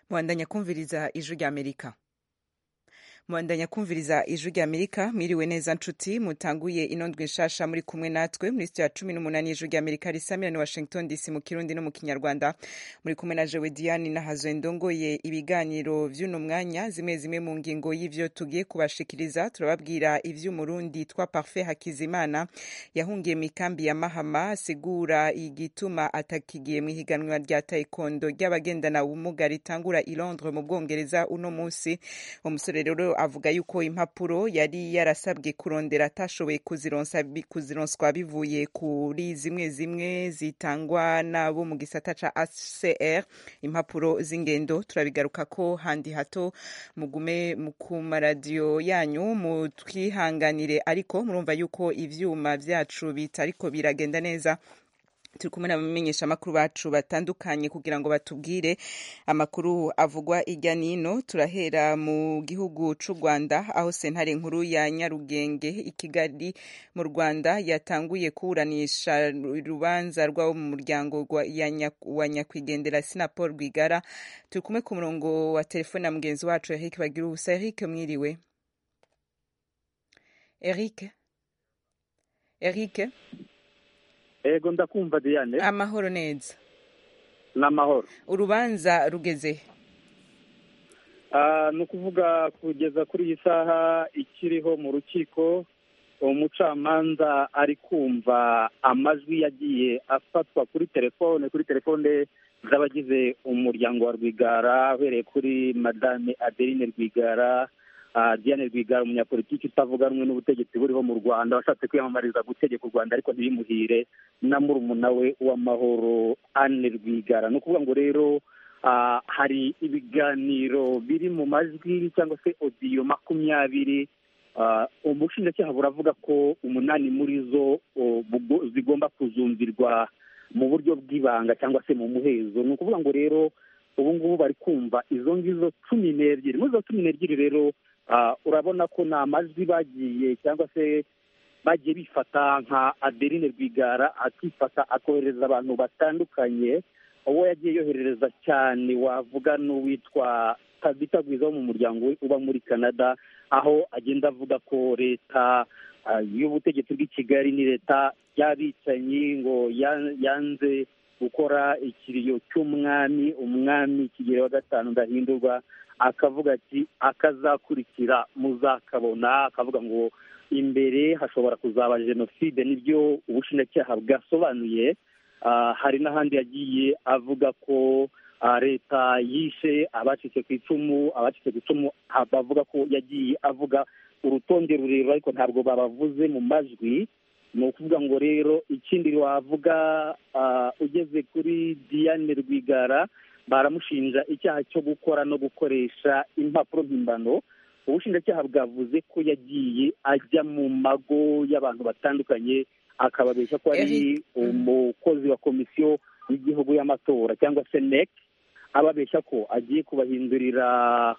mwandanya kumviriza ijwi rya amerika mwandanya kumviriza ijwi rya amerika mwiriwe neza nshuti mutanguye inondwe nshasha muri kumwe natwe muri sitiyo ya cumi n'umunani y'ijwi rya amerika risamira ni washington dc mu kirundi no mu kinyarwanda muri kumwe na jewe diane nahazo ndongoye ibiganiro vy'uno mwanya zimwe zimwe mu ngingo y'ivyo tugiye kubashikiriza turababwira ivy'umurundi twa parfait hakizimana yahungiye mu ikambi ya mahama asigura igituma atakigiye mu ihiganwa rya taekwondo ry'abagendana ubumuga ritangura i londres mu bwongereza uno munsi umusore rero avuga yuko impapuro yari yarasabwe kurondera atashoboye kuzironsa kuzironswa bivuye kuri zimwe zimwe zitangwa nabo mu gisata ca ACR impapuro z'ingendo turabigaruka ko handi hato mugume ku maradiyo yanyu mutwihanganire ariko murumva yuko ivyuma vyacu bitariko biragenda neza turi kumwe n'abamenyesha amakuru bacu batandukanye kugira ngo batubwire amakuru avugwa irya nino turahera mu gihugu c'u rwanda aho sentare nkuru ya nyarugenge i kigali mu rwanda yatanguye kuburanisha urubanza rw'abo mu muryango wa nyakwigendera sinapol rwigara turi kumwe ku murongo wa telefone na mugenzi wacu eric bagira ubusa eric mwiriwe eric eric ego ndakumva diane amahoro neza n'amahoro urubanza rugeze ni ukuvuga kugeza kuri iyi saha ikiriho mu rukiko umucamanza ari kumva amajwi yagiye afatwa kuri telefone kuri telefone z'abagize umuryango wa rwigara uhereye kuri madame adeline rwigara diane rwigara umunyapolitiki utavuga rumwe n'ubutegetsi buriho mu rwanda washatse kwiyamamariza gutegeka u rwanda ariko ntibimuhire na murumuna we w'amahoro anne rwigara ni ukuvuga ngo rero hari ibiganiro biri mu majwi cyangwa se odiyo makumyabiri ubushinjacyaha buravuga ko umunani muri zo zigomba kuzumvirwa mu buryo bw'ibanga cyangwa se mu muhezo ni ukuvuga ngo rero ubu ngubu bari kumva izo ngizo cumi n'ebyiri muri izo cumi n'ebyiri rero urabona ko ni amajwi bagiye cyangwa se bagiye bifata nka adeline rwigara akifata akohereza abantu batandukanye uwo yagiye yoherereza cyane wavuga n'uwitwa tabita gwiza wo mu muryango we uba muri canada aho agenda avuga ko leta y'ubutegetsi bw'i kigali ni leta y'abicanyi ngo yanze gukora ikiriyo cy'umwami umwami kigero wa gatanu ndahindurwa akavuga ati akazakurikira muzakabona akavuga ngo imbere hashobora kuzaba jenoside nibyo ubushinjacyaha bwasobanuye hari n'ahandi yagiye avuga ko leta yishe abacitse ku icumu abacitse ku icumu bavuga ko yagiye avuga urutonde rurerure ariko ntabwo babavuze mu majwi ni ukuvuga ngo rero ikindi wavuga ugeze kuri diane rwigara baramushinja icyaha cyo gukora no gukoresha impapuro mpimbano ubushinjacyaha bwavuze ko yagiye ajya mu mago y'abantu batandukanye akababeshya ko ari umukozi wa komisiyo y'igihugu y'amatora cyangwa se nec ababeshya ko agiye kubahindurira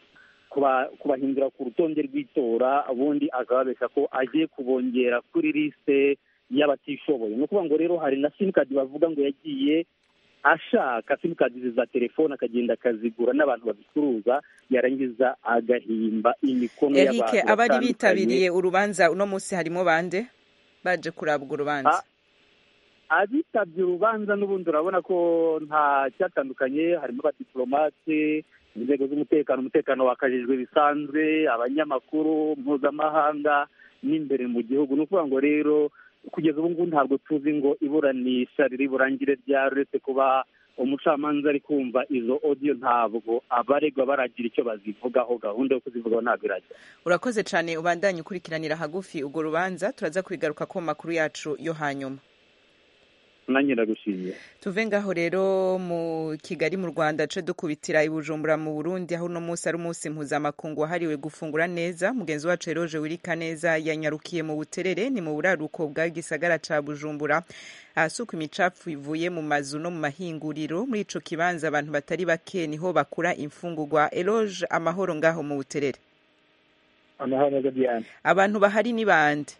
kubahindura ku rutonde rw'itora ubundi akababeshya ko agiye kubongera kuri lisite y'abatishoboye ni ukuvuga ngo rero hari na simukadi bavuga ngo yagiye ashaka simukadi za telefone akagenda akazigura n'abantu bazicuruza yarangiza agahimba imikono y'abantu Eric abari bitabiriye urubanza uno munsi harimo bande baje kurabwa urubanza abitabye urubanza n'ubundi urabona ko nta cyatandukanye harimo abadiplomate inzego z'umutekano umutekano wakajijwe bisanzwe abanyamakuru mpuzamahanga n'imbere mu gihugu ni ukuvuga ngo rero kugeza ubu ngubu ntabwo tuzi ngo iburanisha riri burangire ryari uretse kuba umucamanza ari kumva izo odiyo ntabwo abaregwa baragira icyo bazivugaho gahunda yo kuzivugaho ntabwo irajya urakoze cyane ubandanye ukurikiranira hagufi urwo rubanza turaza kubigaruka ku makuru yacu yo hanyuma nanjye ndagushimiye tuve ngaho rero mu kigali mu rwanda ce dukubitira i bujumbura mu burundi aho uno munsi ari umunsi mpuzamakungu wahariwe gufungura neza mugenzi wacu eroje wirika neza yanyarukiye mu buterere ni mu buraruko bwa gisagara ca bujumbura ahasuka imicafu ivuye mu mazu no mu mahinguriro muri ico kibanza abantu batari bake niho bakura imfungurwa eroge amahoro ngaho mu buterere amahoro neza diane abantu bahari ni bande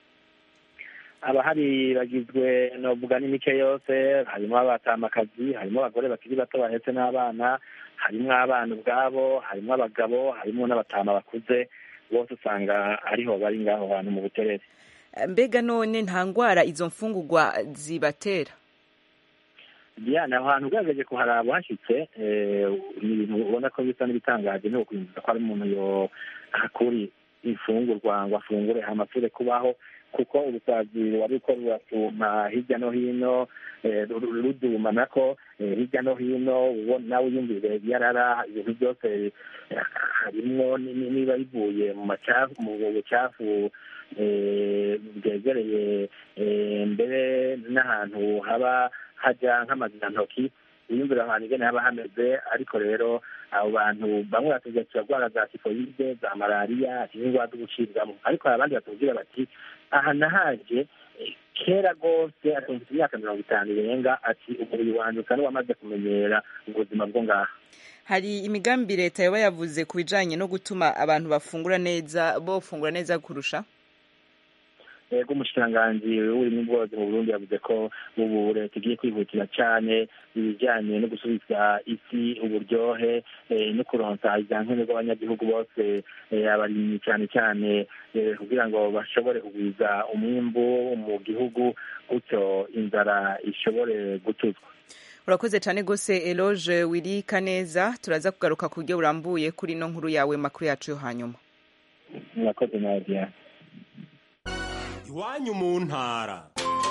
abahari bagizwe novuga n'imice yose harimo abatamakazi harimo abagore bakiri bato bahetse n'abana harimo abana ubwabo harimo abagabo harimo n'abatama bakuze bose usanga ariho bari ngaho hantu mu buterere mbega none nta ndwara izo mfungurwa zibatera diane aho hantu ugerageje kuharaba uhashyitse ni ibintu ubona ko bisa n'ibitangaje ni ukwinjiza ko ari umuntu yo hakuri imfungurwa ngo afungure amapfure kubaho kuko ubusazi wari uko ruratuma hirya no hino ruduma nako hirya no hino nawe uyumvire yarara ibintu byose harimwo niba bivuye mu bucafu bwegereye mbere n'ahantu haba hajya nk'amazinantoki iyumvira ahantu ingene haba hameze ariko rero abo bantu bamwe batubwira turarwara za tifoyide za malariya n'indwara z'ubucibwamo ariko hari abandi batubwira bati aha nahaje kera rwose atumvise imyaka mirongo itanu irenga ati umubiri wanjye usa n'uwamaze kumenyera ubuzima bwo ngaha hari imigambi leta yaba yavuze ku bijanye no gutuma abantu bafungura neza bofungura neza kurusha ego umushikiranganji w'uburimyi n'ubworozi mu burundi yavuze ko ubu leta igiye kwihutira cyane ibijyanye no gusubiza isi uburyohe no kuronsa ibyankenerwa abanyagihugu bose abarimyi cyane cyane kugira ngo bashobore kugwiza umwimbu mu gihugu gutyo inzara ishobore gutuzwa urakoze cyane rwose eloge wirika neza turaza kugaruka ku buryo burambuye kuri ino nkuru yawe makuru yacu yo hanyuma murakoze nawe diane iwanyu mu ntara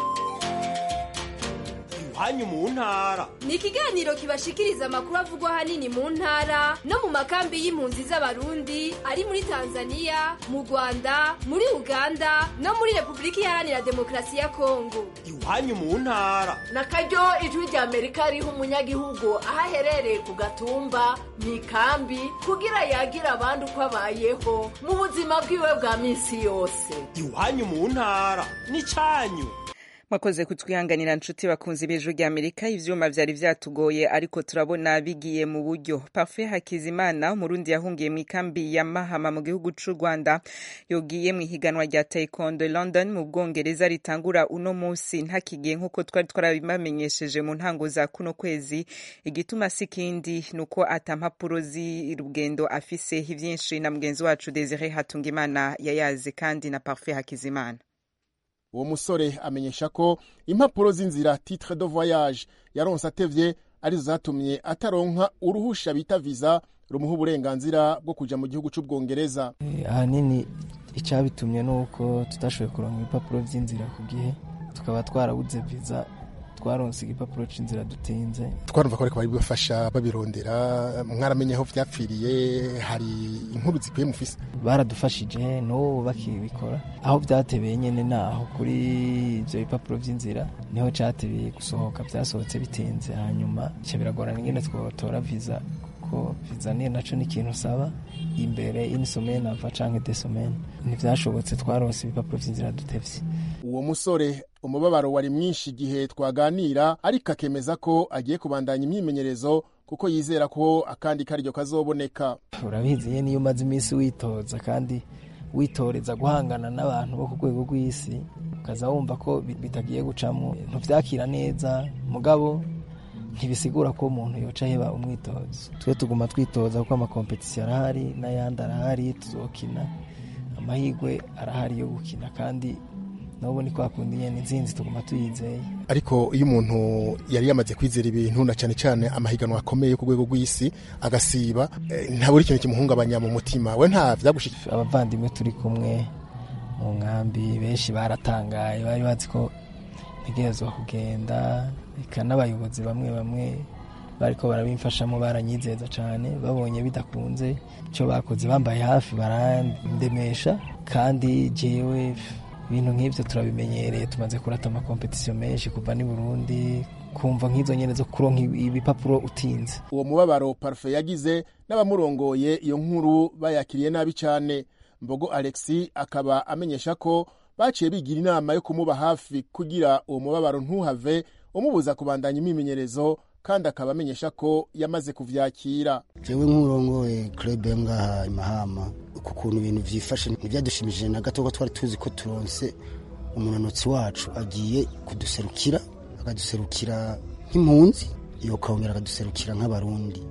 iwanyu mu ntara ni ikiganiro kibashikiriza amakuru avugwa ahanini mu ntara no mu makambi y'impunzi z'abarundi ari muri tanzania mu rwanda muri uganda no muri repubulika iharanira demokarasi ya kongo iwanyu mu ntara na karyo ijwi rya amerika riha umunyagihugu aho aherereye ku gatumba mu ikambi kugira yagire abandi uko abayeho mu buzima bwiwe bwa minsi yose iwanyu mu ntara ni cyanyu mwakoze kutwihanganira nshuti bakunze ibijwi rya amerika ivyuma vyari vyatugoye ariko turabona bigiye mu buryo parfait hakizimana umurundi yahungiye mu ikambi ya mahama mu gihugu c'u rwanda yogiye mu ihiganwa rya taekwondo london mu bwongereza ritangura uno musi ntakigiye nk'uko twari twarabibamenyesheje mu ntango za kuno kwezi igituma si kindi ni uko ata mpapuro z'urugendo afise ivyinshi na mugenzi wacu desire hatungimana yayazi kandi na parfait hakizimana uwo musore amenyesha ko impapuro z'inzira titre de voyage yaronse atevye arizo zatumye ataronka uruhusha bita viza rumuha uburenganzira bwo kuja mu gihugu c'ubwongereza ahanini icabitumye nuko tutashoboye kuronka ibipapuro vy'inzira ku gihe tukaba twarabuze viza twaronse igipapuro c'inzira dutinze twarumva ko ariko bari bibafasha babirondera mwaramenye aho vyapfiriye hari inkuru zikwiye mufise baradufashije n'ubu bakibikora aho vyatebeye nyene naho kuri ivyo bipapuro vy'inzira niho catebeye gusohoka vyasohotse bitinze hanyuma ca biragorana ingene twotora viza ko viza niyo naco ni ikintu usaba imbere inisomene ava canke desomene ntivyashobotse twaronse ibipapuro vy'inzira dutevye uwo musore umubabaro wari mwinshi igihe twaganira ariko akemeza ko agiye kubandanya imyimenyerezo kuko yizera ko akandi karyo kazoboneka urabizi ye niyo umaze iminsi witoza kandi witoreza guhangana n'abantu bo ku rwego rw'isi ukaza wumva ko bitagiye gucamo ntuvyakira neza mugabo ntibisigura ko umuntu yoca heba umwitozo twe tuguma twitoza kuko amakompetisiyo arahari n'ayandi arahari tuzokina amahirwe arahari yo gukina kandi nabo ni kwa kundi nyene intsinzi tuguma tuyizeye ariko iyo umuntu yari yamaze kwizera ibintu na cyane cyane amahiganwa akomeye ku rwego rw'isi agasiba eh, ntabura ikintu kimuhungabanya mu mutima we nta vyagushika abavandimwe turi kumwe mu nkambi benshi baratangaye bari bazi ko ntegerezwa kugenda eka n'abayobozi bamwe bamwe bariko barabimfashamo baranyizeza cyane babonye bidakunze icyo bakoze bambaye hafi barandemesha kandi jewe ibintu nk'ibyo turabimenyereye tumaze kurata amakompetisiyo menshi kuva ni burundi kumva nk'izo nyene zo kuronka ibipapuro utinze uwo mubabaro parufe yagize n'abamurongoye iyo nkuru bayakiriye nabi cyane mbogo alexi akaba amenyesha ko baciye bigira inama yo kumuba hafi kugira uwo mubabaro ntuhave umubuza kubandanya imyimenyerezo kandi akaba amenyesha ko yamaze kuvyakira jewe nk'urongoye club yo ngaha imahama ku kuntu ibintu vyifashe ntibyadushimishije na gato ko twari tuzi ko turonse umunanotsi wacu agiye kuduserukira akaduserukira nk'impunzi yokongera akaduserukira nk'abarundi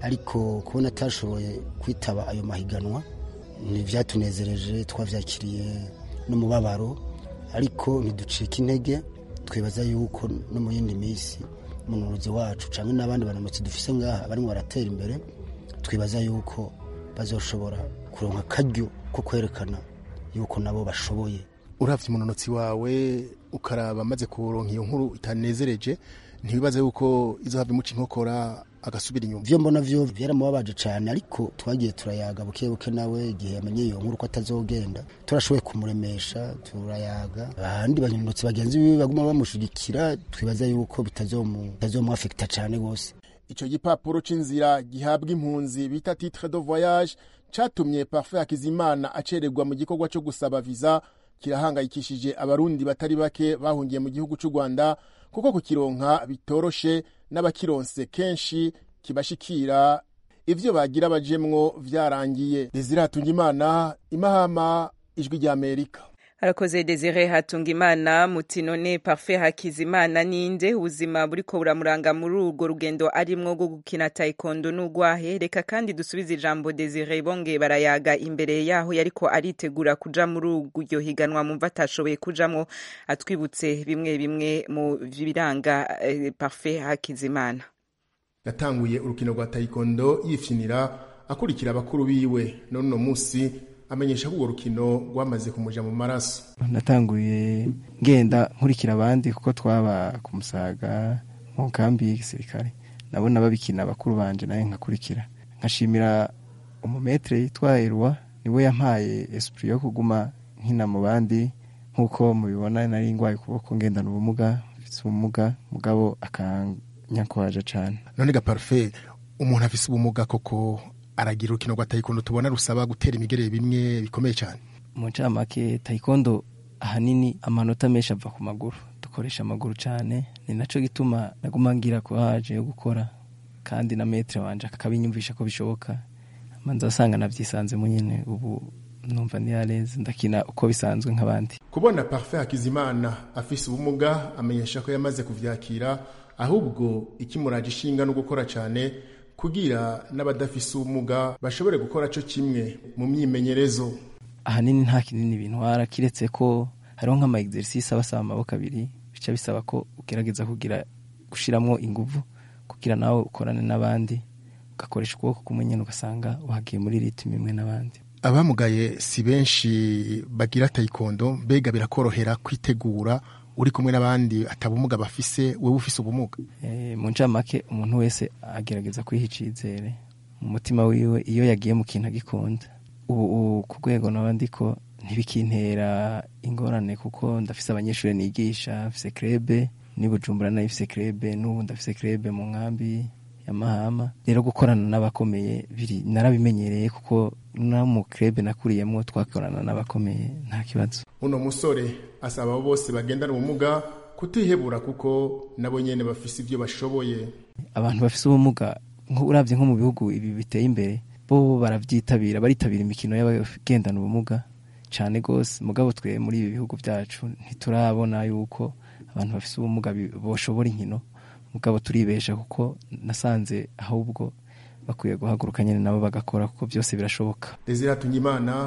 ariko kubona atashoboye kwitaba ayo mahiganwa ntibyatunezereje twabyakiriye n'umubabaro ariko ntiducike intege twibaza yuko no mu yindi minsi umunuruzi wacu cyangwa n'abandi bananutsi dufise ngaha barimo baratera imbere twibaza yuko bazoshobora kuronka akaryo ko kwerekana yuko nabo bashoboye uravye umunonotsi wawe ukaraba amaze kuronka iyo nkuru itanezereje ntibibaze yuko izohava imuca inkokora agasubira inyuma vyo mbona vyo vyaramubabaje cane ariko twagiye turayaga buke buke nawe igihe yamenye iyo nkuru ko atazogenda turashoboye kumuremesha turayaga abandi banyonotsi bagenzi biwe baguma bamushigikira twibaza yuko bitazomwafekita cane gose ico gipapuro c'inzira gihabwa impunzi bita titre de voyage catumye parfait hakizimana acererwa mu gikorwa co gusaba viza kirahangayikishije abarundi batari bake bahungiye mu gihugu c'u rwanda kuko kukironka bitoroshe n'abakironse kenshi kibashikira ivyo bagira bajemwo vyarangiye desire hatungimana imahama ijwi ry'amerika harakoze desire hatunga imana muti none parfait hakizimana ninde ubuzima buriko buramuranga muri urwo rugendo arimwo rwo gukina taekwondo n'ugwahe reka kandi dusubize ijambo desire bonge barayaga imbere yaho yariko aritegura kuja muri uryo higanwa mumva atashoboye kujamwo atwibutse bimwe bimwe mu biranga eh, parfait hakizimana yatanguye urukino rwa taekwondo yifyinira akurikira abakuru biwe none uno musi amenyesha ko urwo rukino rwamaze kumuja mu maraso natanguye ngenda nkurikira abandi kuko twaba ku musaga mu kambi y'igisirikare nabona babikina bakuru banje nawe nkakurikira nkashimira umumetre yitwa Erwa niwe yampaye esprit yo kuguma nkina mu bandi nk'uko mubibona nari ngwaye ukuboko ngendana ubumuga mfise ubumuga mugabo akanyakwaje cane none ga parfait umuntu afise ubumuga koko aragira urukino rwa taekwondo tubona rusaba gutera imigerere bimwe bikomeye cyane mu ncamake taekwondo ahanini amanota menshi ava ku maguru dukoresha amaguru cyane ni naco gituma naguma ngira kuraje yo gukora kandi na metre wanje akabinyumvisha ko bishoboka manza asanga navyisanzemo nyene ubu numva ni yareze ndakina uko bisanzwe nk'abandi kubona parfait hakizimana afise ubumuga amenyesha ko yamaze kuvyakira ahubwo ikimuraje ishinga no gukora cyane kugira n'abadafise ubumuga bashobore gukora cyo kimwe mu myimenyerezo ahanini nta kinini bintwara kiretse ko hariho nk'ama exercice abasaba amaboko abiri bica bisaba ko ugerageza kugira gushiramwo inguvu kugira nawe ukorane n'abandi ugakoresha ukuboko kumwe nyene ugasanga wagiye muri ritme imwe n'abandi abamugaye si benshi bagira taekwondo mbega birakorohera kwitegura uri kumwe n'abandi atabumuga bafise wewe ufise ubumuga e, mu ncamake umuntu wese agerageza kwiha icizere mu mutima wiwe iyo yagiye mu kintu agikunda ubu ku rwego naba ndiko ntibikintera ingorane kuko ndafise abanyeshuri nigisha mfise krebe ni bujumbura nayo ifise krebe n'ubu ndafise krebe mu nkambi ya mahama rero gukorana n'abakomeye biri narabimenyereye kuko no mu krebe nakuriyemo twakorana n'abakomeye nta kibazo uno musore asaba abo bose bagendana ubumuga kutihebura kuko nabo nyene bafise ivyo bashoboye abantu bafise ubumuga uravye nko mu bihugu ibi biteye imbere bo baravyitabira baritabira imikino y'abagendana ubumuga cane gose mugabo twe muri ibi bihugu vyacu ntiturabona yuko abantu bafise ubumuga boshobora inkino mugabo turibesha kuko nasanze ahubwo bakwiye guhaguruka nyene nabo bagakora kuko byose birashoboka Desire Hatungimana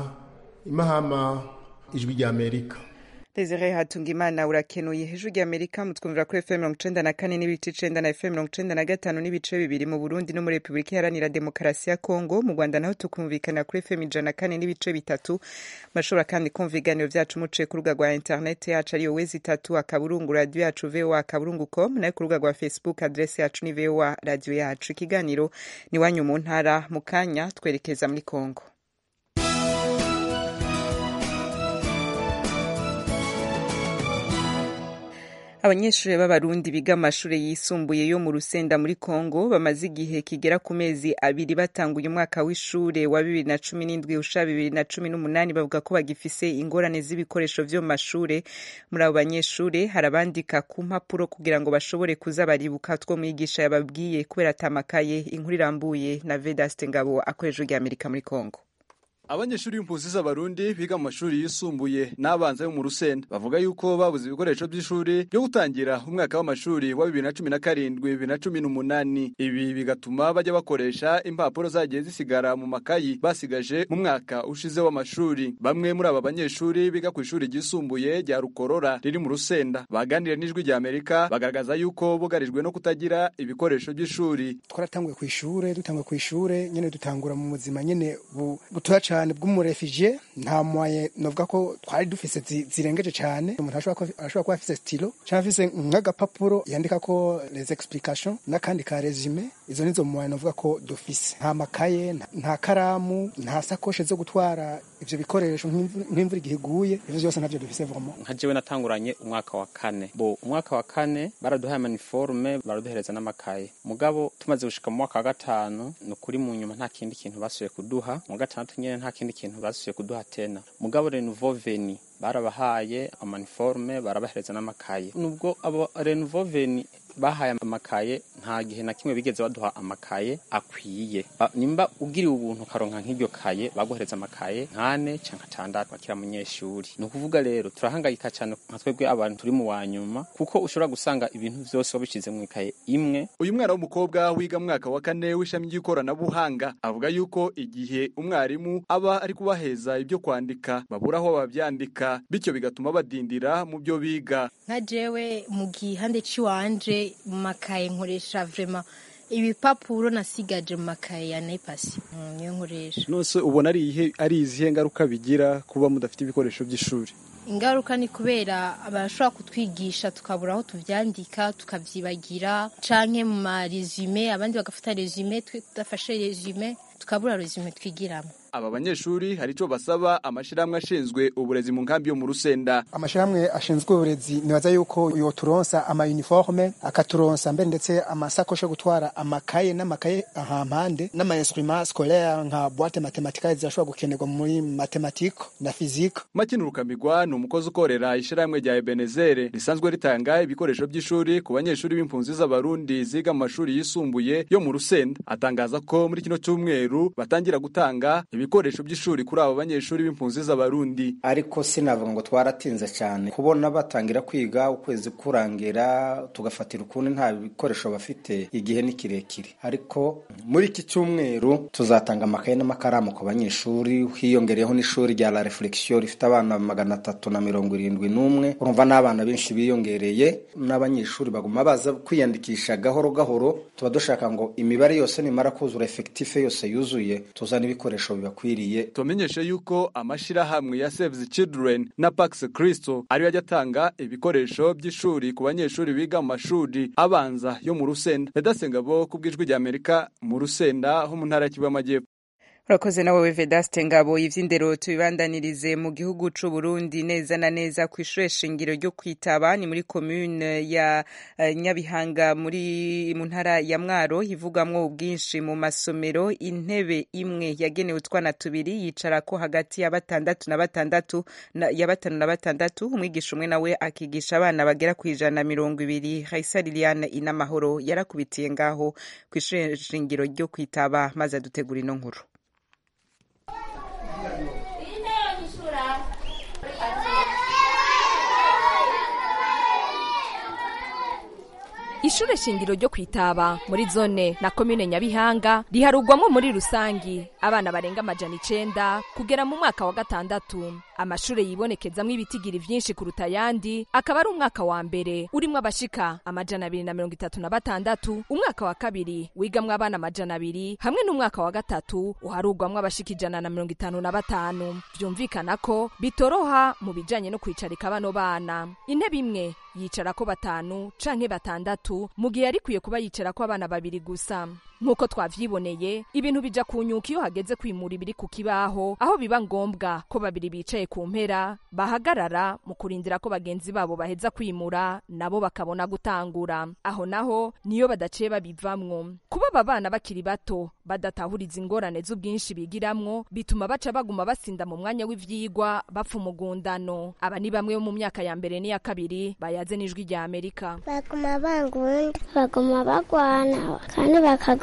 imahama ijwi rya Amerika Desire Hatungimana urakenuye hejuru rya Amerika mutwumvira kuri FM mirongo icenda na kane n'ibice icenda na FM mirongo icenda na gatanu n'ibice bibiri mu Burundi no muri Repubulika Iharanira Demokarasi ya Kongo mu Rwanda naho tukumvikana kuri FM ijana na kane n'ibice bitatu mashobora kandi kumva ibiganiro vyacu muciye ku rubuga rwa internet yacu ariyo wezi itatu akaburungu radio yacu voa akaburungu com nayo ku rubuga rwa Facebook adresse yacu ni voa radio yacu ikiganiro ni wanyu mu ntara mu kanya twerekeza muri Kongo abanyeshuri b'abarundi biga amashuri yisumbuye yo mu rusenda muri congo bamaze igihe kigera ku mezi abiri batanguye umwaka w'ishure wa bibiri na cumi n'indwi usha bibiri na cumi n'umunani bavuga ko bagifise ingorane z'ibikoresho vyo mu mashure muri abo banyeshure hari abandika ku mpapuro kugira ngo bashobore kuza baribuka two mwigisha yababwiye kubera atamakaye inkuru irambuye na vedaste ngabo akoresha rya amerika muri congo abanyeshuri b'impunzi z'abarundi biga mu mashuri yisumbuye n'abanza yo mu rusenda bavuga yuko babuze ibikoresho by'ishuri byo gutangira umwaka w'amashuri wa bibiri na cumi na karindwi bibiri na cumi n'umunani ibi bigatuma bajya bakoresha impapuro zagiye zisigara mu makayi basigaje mu mwaka ushize w'amashuri bamwe muri aba banyeshuri biga ku ishuri ryisumbuye rya rukorora riri mu rusenda baganiriye n'ijwi rya amerika bagaragaza yuko bugarijwe no kutagira ibikoresho by'ishuri twaratanguye ku ishure dutanguye ku ishure nyene dutangura mu buzima nyene butoya cane bw'umurefugye nta mwaye novuga ko twari dufise zirengeje cane umuntu arashobora kuba afise stilo canke afise nk'agapapuro yandikako les explications n'akandi ka resume izo nizo mwaye novuga ko dufise nta makaye nta karamu nta sakoshe zo gutwara ivyo bikoresho nk'imvura igihe iguye ivyo vyose ntavyo dufise vraiment nka jewe natanguranye umwaka wa kane bo umwaka wa kane baraduhaye amaniforme baraduhereza n'amakaye mugabo tumaze gushika mu mwaka wa gatanu ni ukuri mu nyuma nta kindi kintu basubiye kuduha mu gatandatu nyene nta kindi kintu basubiye kuduha tena mugabo renouveau veni barabahaye amaniforme barabahereza n'amakaye nubwo abo renouveau veni bahaye amakaye nta gihe na kimwe bigeze baduha amakaye akwiye nimba ugiriwe ubuntu ukaronka nk'iryo kaye baguhereza amakaye nkane canke atandatu akira munyeshuri ni ukuvuga rero turahangayika cyane nka twebwe abantu turi mu wa nyuma kuko ushobora gusanga ibintu vyose wabishize mu ikaye imwe uyu mwana w'umukobwa wiga mu mwaka wa kane w'ishami ry'ikoranabuhanga avuga yuko igihe umwarimu aba ari kubaheza ibyo kwandika babura aho bavyandika bityo bigatuma badindira mu byo biga nka jewe mu gihande c'iwanje mu makaye nkoresha vrema ibipapuro nasigaje mu makaye ya nepasi niyo nkoresha nose ubona ari ihe ari izihe ngaruka bigira kuba mudafite ibikoresho by'ishuri ingaruka ni kubera barashobora kutwigisha tukabura aho tuvyandika tukavyibagira canke mu maresume abandi bagafata resume tudafashe resume tukabura resume twigiramo aba banyeshuri hari ico basaba amashirahamwe ashinzwe uburezi mu nkambi yo mu rusenda amashirahamwe ashinzwe uburezi nibaza yuko yoturonsa ama uniforme akaturonsa mbere ndetse amasakoshe yo gutwara amakaye n'amakaye ahampande n'ama instruments scolaire nka boîte mathématique zirashobora gukenerwa muri mathématique na physique Makini Rukamigwa ni umukozi ukorera ishirahamwe rya Ebenezere risanzwe ritanga ibikoresho by'ishuri ku banyeshuri b'impunzi z'abarundi ziga mu mashuri yisumbuye yo mu rusenda atangaza ko muri kino cyumweru batangira gutanga ibikoresho by'ishuri kuri abo banyeshuri b'impunzi z'abarundi ariko sinavuga ngo twaratinze cyane kubona batangira kwiga ukwezi kurangira tugafatira ukundi nta bikoresho bafite igihe ni kirekire ariko muri iki cyumweru tuzatanga amakaye n'amakaramu ku banyeshuri hiyongereyeho n'ishuri rya la reflexion rifite abana magana atatu na mirongo irindwi n'umwe urumva n'abana benshi biyongereye n'abanyeshuri baguma baza kwiyandikisha gahoro gahoro tuba dushaka ngo imibare yose nimara kuzura efekitife yose yuzuye tuzana ibikoresho bibakwiriye tumenyeshe yuko amashirahamwe ya Save the Children na Pax Christo ariyo ajya atanga ibikoresho by'ishuri ku banyeshuri biga mu mashuri abanza yo mu Rusenda Vedasenga bo kubwijwi rya Amerika mu Rusenda ho mu ntara ya Kivu y'Amajyepfo urakoze nawe vedaste ngabo ivy'indero tubibandanirize mu gihugu c'u Burundi neza na neza ku ishure shingiro ryo kwitaba ni muri commune ya uh, Nyabihanga muri mu ntara ya Mwaro hivugamwo ubwinshi mu masomero intebe imwe yagenewe utwana tubiri yicarako hagati ya batandatu na batandatu na, ya batanu na batandatu umwigisha umwe nawe akigisha abana bagera ku ijana na mirongo ibiri Raisa Liliane Inamahoro yarakubitiye ngaho ku ishure shingiro ryo kwitaba maze adutegura ino nkuru ishure shingiro ryo kwitaba muri zone na komine nyabihanga riharugwamwo muri rusangi abana barenga amajana icenda kugera mu mwaka wa gatandatu amashure yibonekezamwo ibitigiri vyinshi kuruta ayandi akaba ari umwaka wa mbere urimwo abashika amajana abiri na mirongo itatu na batandatu umwaka wa kabiri wigamwo abana amajana abiri hamwe n'umwaka wa gatatu uharugwamwo abashika ijana na mirongo itanu na batanu vyumvikana ko bitoroha mu bijanye no kwicarika bano bana intebe imwe yicarako batanu canke batandatu mu gihe yarikwiye kuba yicarako abana babiri gusa nk'uko twavyiboneye ibintu bija kunyuka iyo hageze kwimura ibiri ku kibaho aho biba ngombwa ko babiri bicaye ku mpera bahagarara mu kurindira ko bagenzi babo baheza kwimura nabo bakabona gutangura aho naho niyo badaciye babivamwo kuba aba bana bakiri bato badatahuriza ingorane z'ubwinshi bigiramwo bituma baca baguma basinda mu mwanya w'ivyigwa bapfa umugundano aba ni bamwe bo mu myaka ya mbere n'iya kabiri bayaze n'ijwi rya amerika baguma bangunda baguma bagwana kandi bakagu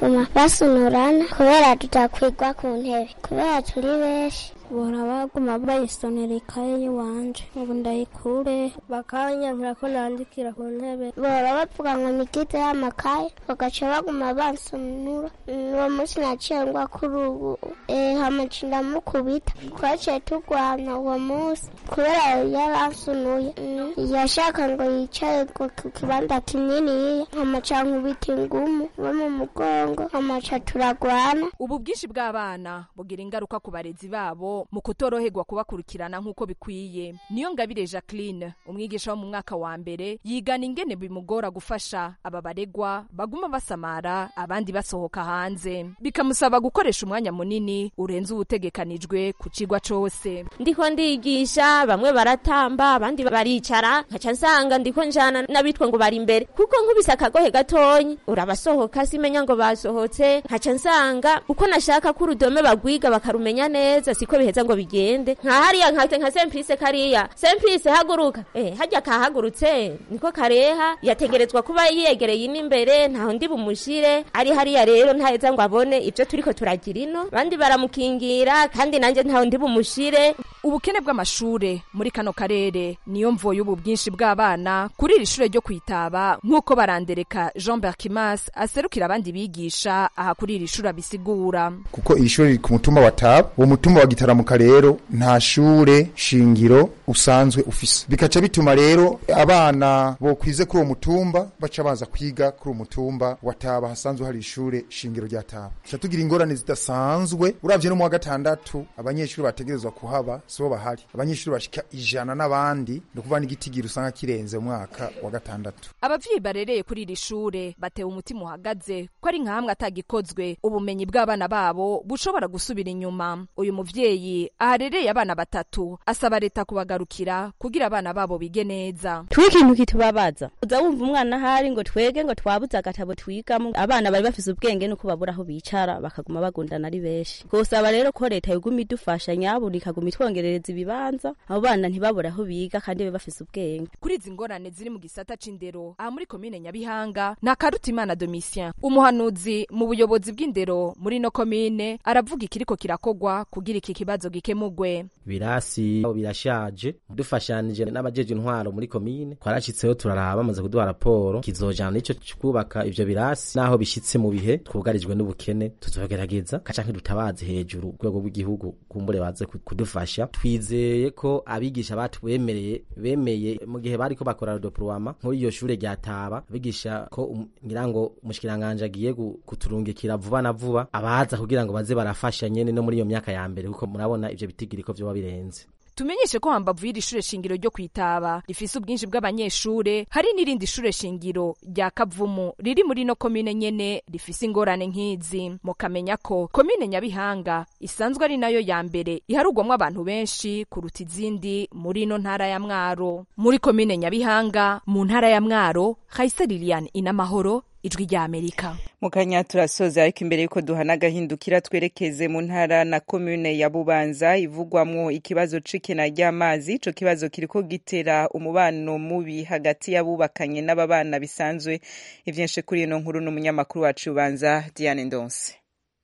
baguma basunurana kubera tutakwigwa ku ntebe kubera turi benshi bora baguma bayisonera ikaye y'iwanje ubu ndayikure bakanyankira ko nandikira ku ntebe bora bavuga ngo nigize y'amakaye bagaca baguma bansonura uwo munsi naciye ngwa kuri ubu hamaca ndamukubita twaciye turwana uwo munsi kubera yaransunuye yashaka ngo yicare ku kibanza kininiya hamaca nkubita ingumu bo mu mugongo hamaca turagwana ubu bwinshi bw'abana bugira ingaruka ku barezi babo mu kutoroherwa kubakurikirana nk'uko bikwiye niyo ngabire jacqueline umwigisha wo mu mwaka wa mbere yigana ingene bimugora gufasha aba baregwa baguma basamara abandi basohoka hanze bikamusaba gukoresha umwanya munini urenze uwutegekanijwe ku cigwa cose ndiko ndigisha bamwe baratamba abandi baricara nkaca nsanga ndiko njana n'abitwa ngo bari imbere kuko nkubise akagohe gatonyi urabasohoka simenya ngo basohotse nkaca nsanga uko nashaka ko urudome bagwiga bakarumenya neza siko biheza ngo bigende nka hariya nkate nka semprise kariya semprise haguruka eh hajya kahagurutse niko kareha yategerezwa kuba yegereye ino imbere ntaho ndi bumushire ari hariya rero ntaheza ngo abone ibyo turiko turagira ino bandi baramukingira kandi nanjye ntaho ndi bumushire ubukene bw'amashure muri kano karere niyo mvo y'ubu bwinshi bw'abana kuri iri shure ryo kwitaba nk'uko barandereka jean berkimas aserukira abandi bigisha aha kuri iri shure abisigura kuko iri shure riri ku mutumba wa taba uwo mutumba wa gitaramuka rero nta shure shingiro usanzwe ufise bikaca bituma rero abana bokwize kuri uwo mutumba baca baza kwiga kuri uwo mutumba wa taba hasanzwe hari ishure shingiro rya taba tuca tugira ingorane zidasanzwe uravye no mu wa gatandatu abanyeshuri bategerezwa kuhaba sibo bahari abanyeshuri bashika ijana n'abandi ni ukuvuga n'igitigiri usanga kirenze mu mwaka wa gatandatu abavyeyi barereye kuri iri shure batewe umutima uhagaze ko ari nkahamwe atagikozwe ubumenyi bw'abana babo bushobora gusubira inyuma uyu muvyeyi aharereye abana batatu asaba leta kubagarukira kugira abana babo bige neza twi ikintu kitubabaza uza wumva umwana ahari ngo twege ngo twabuze agatabo twigamo abana bari bafise ubwenge nuko babura aho bicara bakaguma bagundana ari benshi twosaba rero ko leta yoguma idufasha nyabuna ikaguma itwongerereza ibibanza abo bana ntibabure aho biga kandi babe bafise ubwenge kuri izi ngorane ziri mu gisata c'indero aha muri komine nyabihanga na karutimana domitien umuhanuzi mu buyobozi bw'indero muri no komine aravuga ikiriko kirakogwa kugira iki kibazo gikemugwe birasi birashaje dufashanije n'abajeje intwaro muri komine twarashitseho turaraba bamaze kuduha raporo kizojana n'ico kubaka ivyo birasi naho bishitse mu bihe twugarijwe n'ubukene tuzogerageza canke dutabaze hejuru urwego rw'igihugu kumbure baze kudufasha twizeye ko abigisha batwemereye bemeye mu gihe bariko bakora rodoprowama nk'uri iyo shure ryataba abigisha ko ngira ngo umushikiranganje agiye kuturungikira vuba na vuba abaza kugira ngo baze barafasha nyene no muri iyo myaka ya mbere kuko murabona ivyo bitigiriko vyoba birenze tumenyeshe ko hambavu y'iri shure shingiro ryo kwitaba rifise ubwinshi bw'abanyeshure hari n'irindi shure shingiro rya kavumu riri muri no komine nyene rifise ingorane nk'izi mukamenya ko komine nyabihanga isanzwe ari nayo ya mbere iharugwamwo abantu benshi kuruta izindi muri ino ntara ya mwaro muri komine nyabihanga mu ntara ya mwaro hayise lilian inamahoro ijwi rya amerika mu kanya turasoza ariko imbere yuko duhana agahindukira twerekeze mu ntara na komune ya bubanza ivugwamwo ikibazo c'ikena ry'amazi ico kibazo kiriko gitera umubano mubi hagati y'abubakanye n'ababana bisanzwe ivyinshi kuri ino nkuru n'umunyamakuru wacu ubanza diane ndonse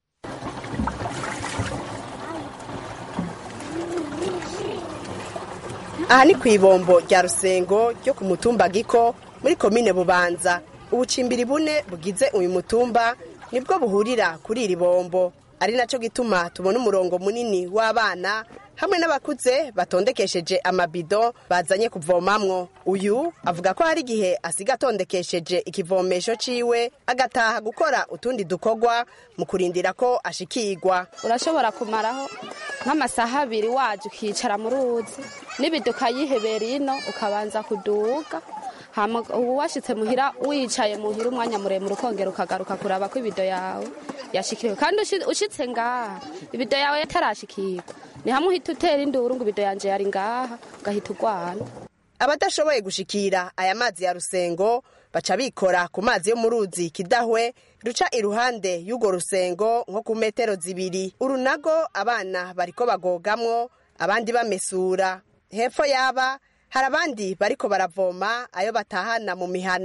aha ni ku ibombo rya rusengo ryo ku mutumba giko muri komine bubanza ubucimbiri bune bugize uyu mutumba nibwo buhurira kuri iri bombo ari nacyo gituma tubona umurongo munini w'abana hamwe n'abakuze batondekesheje amabido bazanye kuvomamwo uyu avuga ko hari igihe asiga atondekesheje ikivomesho ciwe agataha gukora utundi dukorwa mu kurindira ko ashikirwa urashobora kumaraho nk'amasaha abiri waje ukicara mu ruzi n'ibido ukayihebera ino ukabanza kuduga ubu washyitse muhira wicaye muhira umwanya muremure ukongera ukagaruka kuraba ko ibido yawe yashikiriwe kandi ushyitse ngaha ibido yawe yatarashikirwa ni hamwe uhita utera induru ngo ibido yanjye yari ngaha ugahita urwana abadashoboye gushikira aya mazi ya rusengo baca bikora ku mazi yo mu ruzi kidahwe ruca iruhande y'urwo rusengo nko ku metero zibiri urunago abana bariko bagogamwo abandi bamesura hepfo yaba hari abandi bariko baravoma ayo batahana mu mihana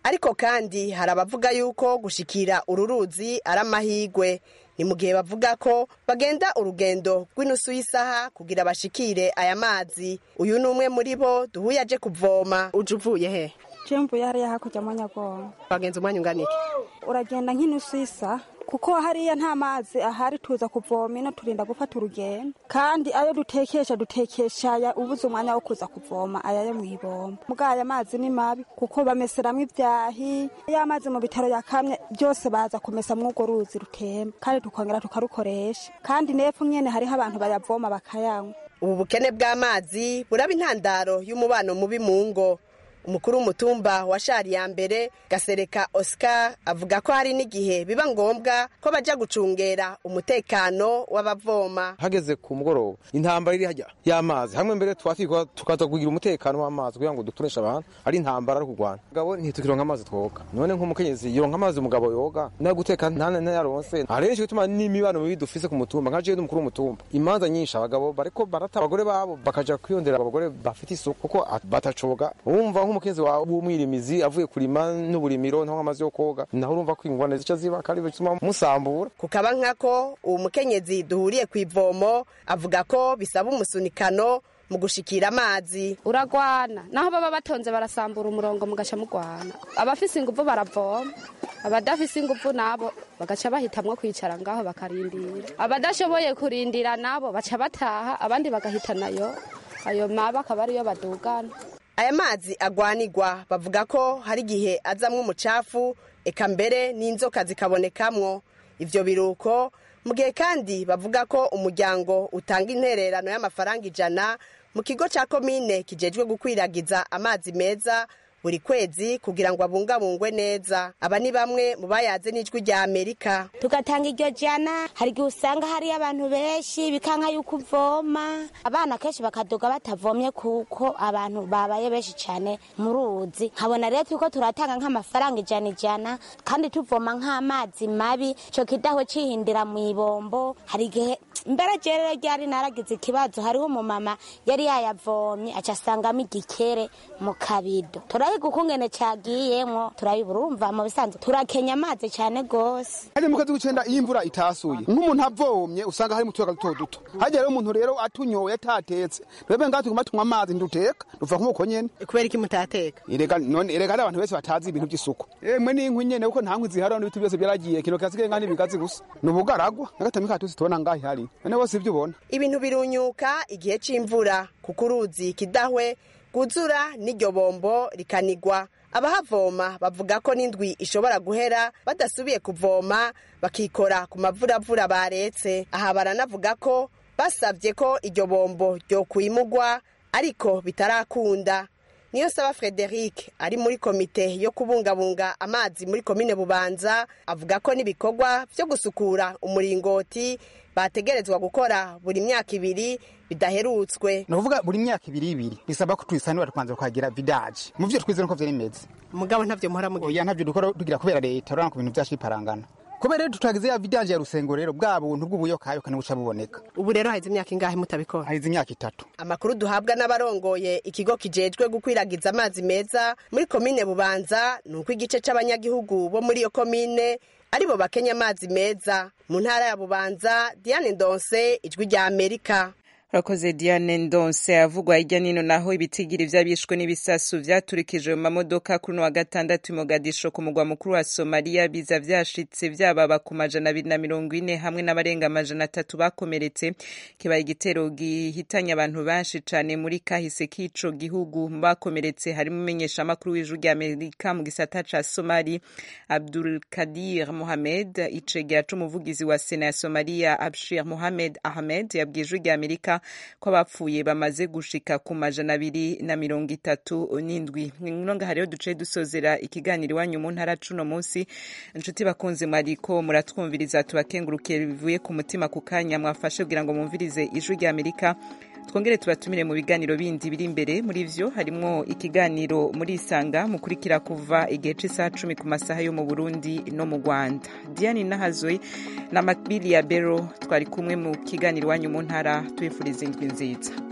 ariko kandi hari abavuga yuko gushikira uru ruzi ari amahigwe ni mu gihe bavuga ko bagenda urugendo rw'inusu y'isaha kugira bashikire aya mazi uyu ni umwe muri bo duhuye aje kuvoma uje uvuye he mvuye hariya hakurya mu nyagongo bagenza umwanya ungana iki uragenda nk'inusu y'isa kuko hariya nta mazi ahari tuza kuvoma ino turinda gufata urugendo kandi ayo dutekesha dutekesha aya ubuze umwanya wo kuza kuvoma aya yo mu ibomba muga aya mazi ni mabi kuko bameseramo ibyahi ya mazi mu bitaro yakamye byose baza kumesa mw'urwo ruzi rutemba kandi tukongera tukarukoresha kandi n'epfo nyene hariho abantu bayavoma bakayanywa ubu bukene bw'amazi buraba intandaro y'umubano mubi mu ngo umukuru w'umutumba wa shari ya mbere gasereka oscar avuga ko hari n'igihe biba ngombwa ko bajya gucungera umutekano w'abavoma hageze ku mugoroba intambara iri hajya y'amazi hamwe mbere twatwikwa tukaza kugira umutekano w'amazi kugira ngo dutureshe abantu ari intambara ari kurwana mugabo ntitukironka amazi twoga none nk'umukenyezi yoronka amazi umugabo yoga nayo guteka ntane nayaronse arenshi gutuma n'imibano mibi dufise ku mutumba nka jewe n'umukuru w'umutumba imanza nyinshi abagabo bariko barata abagore babo bakaja kwiyondera abagore bafite isuku kuko batacoga wumva nk'umukenzi wawe w'umwirimizi avuye kurima n'uburimiro ntaho amazi yo koga naho urumva ko ingorane zica ziba kandi bituma musambura kukaba nkako uwo mukenyezi duhuriye ku ivomo avuga ko bisaba umusunikano mu gushikira amazi uragwana naho baba batonze barasambura umurongo mugaca mugwana abafise inguvu baravoma abadafise inguvu nabo bagaca bahitamwo kwicara ngaho bakarindira abadashoboye kurindira nabo baca bataha abandi bagahita nayo ayo maba akaba ariyo badugana aya mazi agwanigwa bavuga ko hari igihe azamwo umucafu eka mbere n'inzoka zikabonekamwo ivyo biruko mu gihe kandi bavuga ko umuryango utanga intererano y'amafaranga ijana mu kigo ca komine kijejwe gukwiragiza amazi meza buri kwezi kugira ngo abungabungwe neza aba ni bamwe mu bayaze n'ijwi rya amerika tugatanga iryo jana hari igihe usanga hariyo abantu benshi bikanka yuko uvoma abana kenshi bakaduga batavomye kuko abantu babaye benshi cyane mu ruzi nkabona rero turiko turatanga nk'amafaranga ijana ijana kandi tuvoma nk'amazi mabi ico kidaho cihindira mu ibombo hari igihe mbere rero ryari naragize ikibazo hariho umumama yari yayavomye aca asangamo igikere mu kabido turahiga ukungene cagiyemwo turabibura urumva mu bisanzwe turakenya amazi cyane gose hajya mu kwezi kw'icenda iyo imvura itasuye nk'umuntu avomye usanga harimo utuyaga duto duto hajya rero umuntu rero atunyoye atatetse twebwe ngaho tuguma tunywa amazi nduteka duva nk'uko nyene kubera iki mutateka erega none erega hari abantu benshi batazi ibintu by'isuku emwe n'inkwi nyene kuko nta nkwi zihari n'ibiti byose byaragiye kino kasigaye ngaho n'ibigazi gusa ni ubugaragwa n'agatami katuzi tubona ngaho ihari none bose ibyo ubona ibintu birunyuka igihe c'imvura kuko uruzi kidahwe rwuzura n'iryo bombo rikanigwa abahavoma bavuga ko n'indwi ishobora guhera badasubiye kuvoma bakikora ku mavuravura baretse aha baranavuga ko basabye ko iryo bombo ryokwimugwa ariko bitarakunda niyo saba frederic ari muri komite yo kubungabunga amazi muri komine bubanza avuga ko n'ibikorwa byo gusukura umuringoti bategerezwa gukora buri myaka ibiri bidaherutswe ni ukuvuga buri myaka ibiri ibiri bisaba ko tuyisanura tukanza tukagira vidaje mu byo twize nuko vyari bimeze mugabo ntavyo muhora mugira oya ntavyo dukora tugira kubera leta urabona ko ibintu vyacu biparangana kubera rero tutagize ya vidaje ya rusengo rero bwa buntu bw'ubuyokayoka nibuca buboneka ubu rero haheze imyaka ingahe mutabikora haheze imyaka itatu amakuru duhabwa n'abarongoye ikigo kijejwe gukwiragiza amazi meza muri komine bubanza ni uko igice c'abanyagihugu bo muri iyo komine aribo bakenya amazi meza mu ntara ya bubanza diane ndonse ijwi rya amerika urakoze diane ndonse avugwa hirya nino naho ibitigiri vy'abishwe n'ibisasu vyaturikijwe mu mamodoka kuri uno wa gatandatu i mogadisho ku mugwa mukuru wa somaliya biza vyashitse vyababa ku majana abiri na mirongo ine hamwe n'abarenga amajana atatu bakomeretse kibaye igitero gihitanye abantu benshi cane muri kahise k'ico gihugu mu bakomeretse harimo umumenyeshamakuru w'ijwi rya amerika mu gisata ca somali abdul kadir mohamed icegera c'umuvugizi wa sena ya somaliya abshir mohamed ahmed yabwiye ijwi rya amerika ko abapfuye bamaze gushika ku majana abiri na mirongo itatu n'indwi nonga hariho duce dusozera ikiganiro iwanyu mu ntara cuno munsi inshuti bakunze mwariko muratwumviriza tubakengurukiye bivuye ku mutima ku kanya mwafashe kugira ngo mwumvirize ijwi rya amerika twongere tubatumire mu biganiro bindi biri imbere muri vyo harimwo ikiganiro muri isanga mukurikira kuva igihe c'isaha cumi ku masaha yo mu burundi no mu rwanda diane nahazwe na makbili ya bero twari kumwe mu kiganiro iwanyu mu ntara tubifuriza indwi nziza